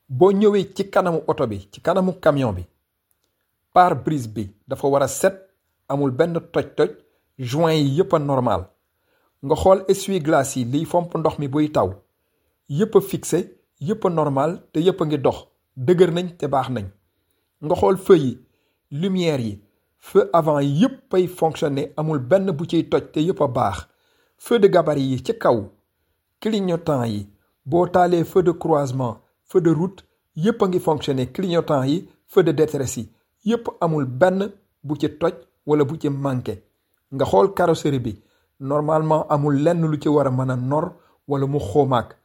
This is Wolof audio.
boo ñëwee ci kanamu oto bi ci kanamu camion bi pare-brise bi dafa war a set amul benn toj-toj joint yi yëpp a normal nga xool essuie-glace yi liy fomp ndox mi buy taw yëpp a fixé yëpp a normal te yëpp a ngi dox dëgër nañ te baax nañ nga xool feu yi lumière yi feu avant yëpp ay fonctionner amul benn bu ciy toj te yëpp a baax feu de gabarit yi ci kaw clignotant yi boo taalee feu de croisement feu de route yëpp a ngi fonctionner clignotant yi feu de détresse yi yëpp amul benn bu ci toj wala bu ci manqué nga xool carrosserie bi normalement amul lenn lu ci war a mën a nor wala mu xoomaak